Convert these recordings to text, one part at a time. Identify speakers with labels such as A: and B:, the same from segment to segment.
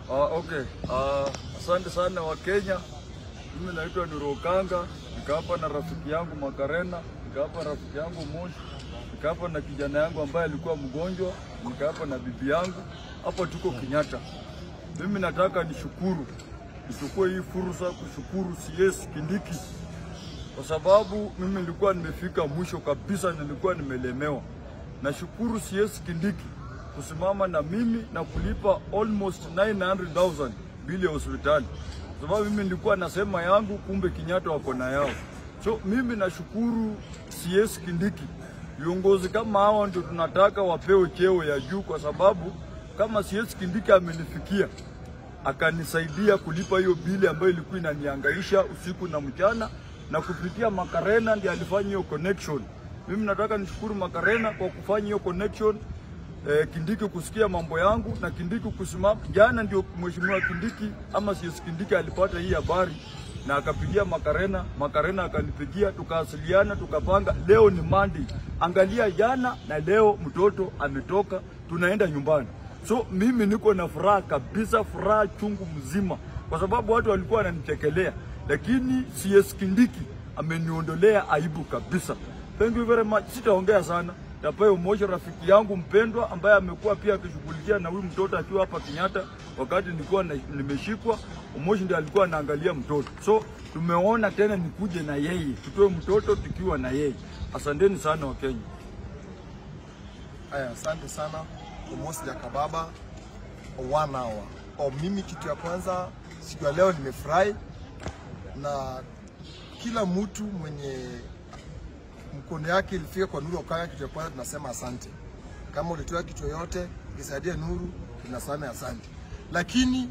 A: Uh, okay. Uh, asante sana wa Kenya. Mimi naitwa Nurokanga, niko hapa na rafiki yangu Makarena, niko hapa na rafiki yangu Moshi, niko hapa na kijana yangu ambaye alikuwa mgonjwa, niko hapa na bibi yangu. Hapa tuko Kenyatta. Mimi nataka nishukuru, nichukue hii fursa kushukuru CS Kindiki kwa sababu mimi nilikuwa nimefika mwisho kabisa, nilikuwa nimelemewa. Nashukuru CS Kindiki kusimama na mimi na kulipa almost 900,000 bili ya hospitali, kwa sababu mimi nilikuwa nasema yangu, kumbe Kenyatta wako na yao. So mimi nashukuru CS Kindiki. Viongozi kama hawa ndio tunataka wapewe cheo ya juu, kwa sababu kama CS Kindiki amenifikia akanisaidia kulipa hiyo bili ambayo ilikuwa inanihangaisha usiku na mchana, na kupitia Makarena ndiye alifanya hiyo connection. Mimi nataka nishukuru Makarena kwa kufanya hiyo connection eh, Kindiki kusikia mambo yangu na Kindiki kusimama. Jana ndio mheshimiwa Kindiki ama CS Kindiki alipata hii habari na akapigia Makarena, Makarena akanipigia, tukawasiliana, tukapanga. Leo ni Monday, angalia, jana na leo mtoto ametoka, tunaenda nyumbani. So mimi niko na furaha kabisa, furaha chungu mzima, kwa sababu watu walikuwa wananichekelea, lakini CS Kindiki ameniondolea aibu kabisa. Thank you very much. Sitaongea sana. Tapayo Moshi rafiki yangu mpendwa ambaye amekuwa pia akishughulikia na huyu mtoto akiwa hapa Kenyatta wakati nilikuwa na- nimeshikwa. Moshi ndiye alikuwa anaangalia mtoto. So tumeona tena nikuje na yeye, tutoe mtoto tukiwa na yeye. Asanteni sana Wakenya.
B: Aya, asante sana Omosi Jakababa one hour. O, mimi kitu ya kwanza siku ya leo nimefurahi na kila mtu mwenye mkono yake ilifika kwa Nuru Okanga, kitu ya kwanza tunasema asante. Kama ulitoa kitu yoyote ukisaidia Nuru, tunasema asante. Lakini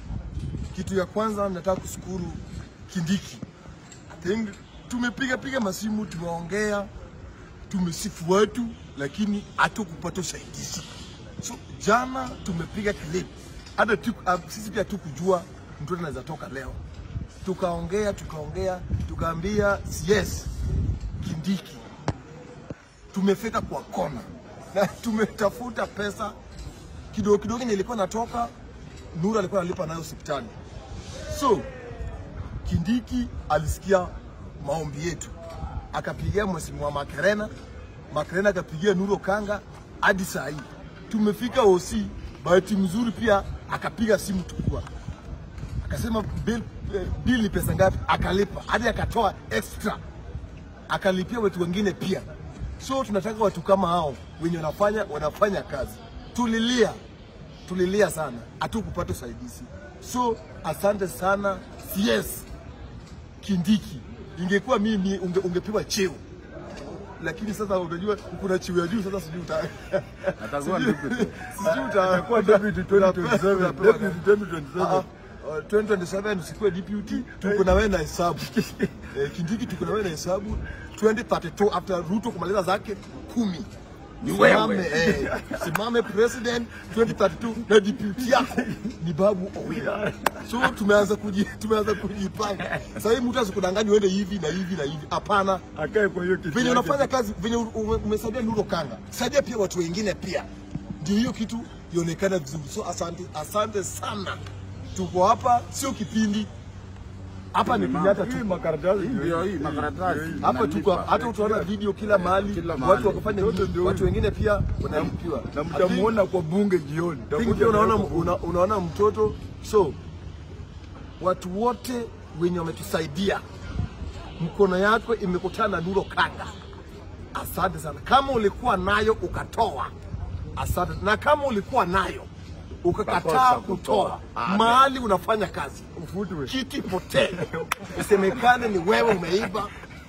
B: kitu ya kwanza nataka kushukuru Kindiki. I think tumepiga piga masimu, tumeongea tumesifu watu lakini hatukupata usaidizi. So jana tumepiga clip, hata tu, uh, sisi pia tukujua mtoto anaweza toka leo. Tukaongea tukaongea tukaambia yes, Kindiki tumefika kwa kona na tumetafuta pesa kidogo kidogo yenye ilikuwa natoka, Nura alikuwa analipa nayo hospitali. So Kindiki alisikia maombi yetu, akapigia mheshimiwa Makerena, Makerena akapigia Nuru Okanga, hadi saa hii tumefika OC. Bahati mzuri pia akapiga simu tukua, akasema bill, eh, bill ni pesa ngapi, akalipa hadi akatoa extra, akalipia watu wengine pia. So tunataka watu kama hao wenye wanafanya wanafanya kazi. Tulilia, tulilia sana, hatukupata usaidizi. So asante sana CS Kindiki. Ingekuwa mimi unge, ungepewa cheo, lakini sasa unajua kuna cheo ya juu. Sasa sijui uta
A: Atakuwa
B: sijui-
A: deputy.
B: sijui uta-
A: Atakuwa deputy 2027.
B: Utapewa-
A: Deputy 2027.
B: Ah, ah, 2027 usikuwe deputy, tuko na wewe na hesabu eh, Kindiki, tuko na wewe na hesabu 2032 after Ruto kumaliza zake kumi
A: Ni
B: Simame,
A: wewe.
B: eh, simame president 2032 na deputy yako ni Babu Owino. So tumeanza kuji, tumeanza kujipanga. Sasa hivi mtu asikudanganya uende hivi na hivi na hivi. Hapana.
A: Akae kwa hiyo kiti.
B: Venye
A: yake.
B: unafanya kazi, venye u- ume- umesaidia Nuru Kanga, saidia pia watu wengine pia, ndio hiyo kitu ionekane vizuri. So asante, asante sana. Tuko hapa, sio kipindi hapa, ni Kenyatta
A: Hii
B: tu.
A: makaratasi
C: Ndio hii makaratasi.
B: Hapa tuko
C: Nalipa.
B: hata utaona video kila mahali,
C: Kila mahali.
B: watu wakafanya
A: Yote
B: video,
A: ndio
B: watu
A: hivi.
B: wengine pia wanalipiwa.
A: na mtamuona kwa bunge jioni.
B: Pink
A: Takuja
B: pia unaona,
A: na-
B: una, unaona mtoto. So watu wote wenye wametusaidia, mkono yako imekutana na Nuru Kanga, asante sana. Kama ulikuwa nayo ukatoa, asante, na kama ulikuwa nayo ukakataa
C: Ukakosa
B: kutoa,
C: kutoa.
B: mahali unafanya kazi
A: Ufutwe.
B: kiti potee, isemekane ni wewe umeiba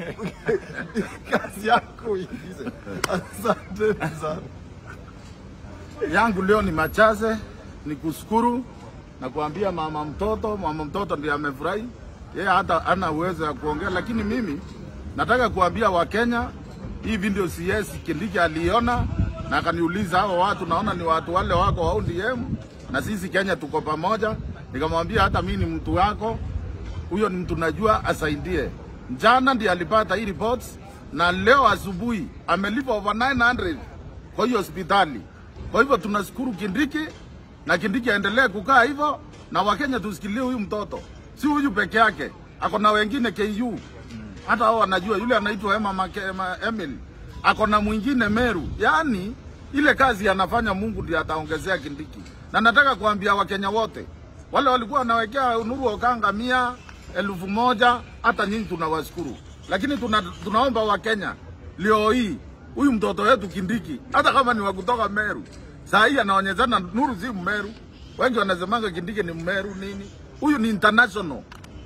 B: kazi yako iize. Asante sana.
C: yangu leo ni machache, ni kushukuru na kuambia mama mtoto. Mama mtoto ndiye amefurahi, yeye hata ana uwezo ya kuongea, lakini mimi nataka kuambia Wakenya hii video CS Kindiki aliona na akaniuliza, hao watu naona ni watu wale wako wa ODM na sisi Kenya tuko pamoja. Nikamwambia hata mimi ni mtu wako, huyo ni mtu najua, asaidie. Jana ndiye alipata hii reports na leo asubuhi amelipa over 900 kwa hiyo hospitali. Kwa hivyo tunashukuru Kindiki na Kindiki aendelee kukaa hivyo, na Wakenya tusikilie huyu mtoto, si huyu peke yake, ako na wengine KU hata hao wanajua, yule anaitwa Emma Make, Emma Emil ako na mwingine Meru. Yaani ile kazi anafanya Mungu ndiye ataongezea Kindiki, na nataka kuambia Wakenya wote wale walikuwa wanawekea Nuru Okanga mia elfu moja hata nyinyi tunawashukuru, lakini tuna, tunaomba Wakenya leo hii huyu mtoto wetu Kindiki, hata kama ni wa kutoka Meru, saa hii anaonyeshana Nuru si Mmeru. Wengi wanasemanga Kindiki ni Mmeru nini, huyu ni international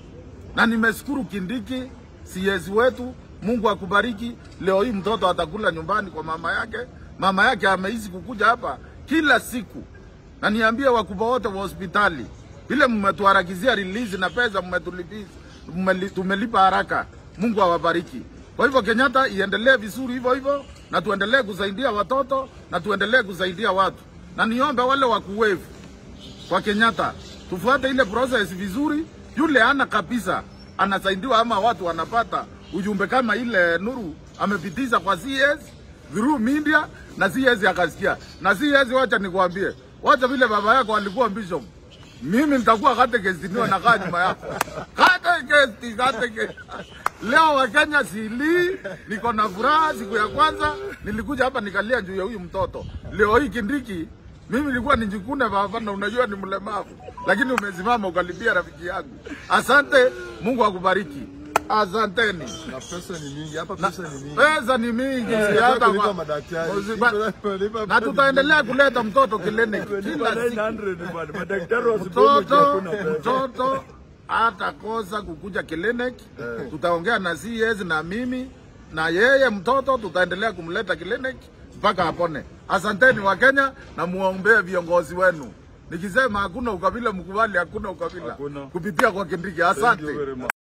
C: na nimeshukuru Kindiki CS wetu, Mungu akubariki. Leo hii mtoto atakula nyumbani kwa mama yake. Mama yake ameishi kukuja hapa kila siku, na niambie wakubwa wote wa hospitali, vile mmetuharakizia release na pesa mmetulipiza, mmeli- tumelipa haraka. Mungu awabariki. Kwa hivyo Kenyatta iendelee vizuri hivyo hivyo, na tuendelee kusaidia watoto na tuendelee kusaidia watu, na niombe wale wakuwevu kwa Kenyatta tufuate ile process vizuri. Yule ana kabisa anasaidiwa, ama watu wanapata ujumbe kama ile Nuru amepitisha kwa CS through media na CS akasikia. Na CS, wacha nikwambie, wacha vile baba yako alikuwa bishop, mimi nitakuwa catechist niwe nakaa nyuma yako catechist, catechist. Leo Wakenya sili, niko na furaha. Siku ya kwanza nilikuja hapa nikalia juu ya huyu mtoto. Leo hii Kindiki mimi nilikuwa nijikune baba, na unajua ni mlemavu, lakini umesimama ukalipia rafiki yangu. Asante, Mungu akubariki. Asanteni.
B: na pesa ni mingi hapa, pesa ni mingi.
C: Pesa ni mingi, si
B: Tunataka
C: hata
B: kulipa
C: kwa-
B: madaktari,
C: Usiba-
B: tunalipa
C: na
B: pesa
C: tutaendelea kuleta mtoto kliniki kila siku.
A: 900 bwana, madaktari wasipomo
C: Mtoto
A: hakuna pesa.
C: mtoto hatakosa kukuja kliniki. Tutaongea na CS na mimi na yeye mtoto, tutaendelea kumleta kliniki mpaka apone. Asanteni wa Kenya na muombee viongozi wenu. Nikisema hakuna ukabila, mkubali hakuna ukabila
A: Hakuna.
C: kupitia kwa Kindiki.
A: Thank you
C: Asante.
A: very much.